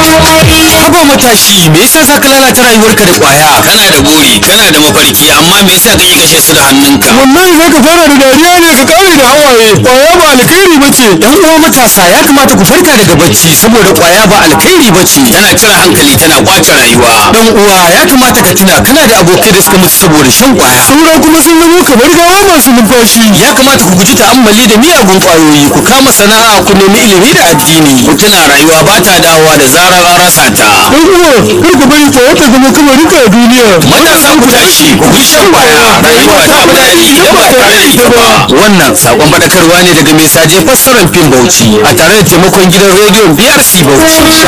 Haba matashi me yasa za ka lalata rayuwarka da kwaya? kana da buri kana da mafarki amma me yasa kake kashe su da hannunka wallahi za ka fara da dariya ne ka kare da hawaye kwaya ba alkhairi ba ce Yan uwa matasa ya kamata ku farka daga bacci saboda kwaya ba alkhairi ba ce. tana cire hankali tana kwace rayuwa Dan uwa ya kamata ka tuna kana da abokai da suka mutu saboda shan kwaya. saura kuma sun zamo kamar gawa masu numfashi Ya kamata ku guji ta'ammali da miyagun kwayoyi ku kama sana'a ku nemi ilimi da addini. ku tuna rayuwa ba ta dawowa da zarar an rasa ta dan uwa kar ka bari kwaya ta zama kamarinka a duniya matasa ku tashi ku bi shan kwaya rayuwa ta fi daɗi idan ba tare da ita ba Wannan sakon faɗakarwa ne daga mai saje fassarar fim Bauchi a tare da taimakon gidan rediyon BRC Bauchi.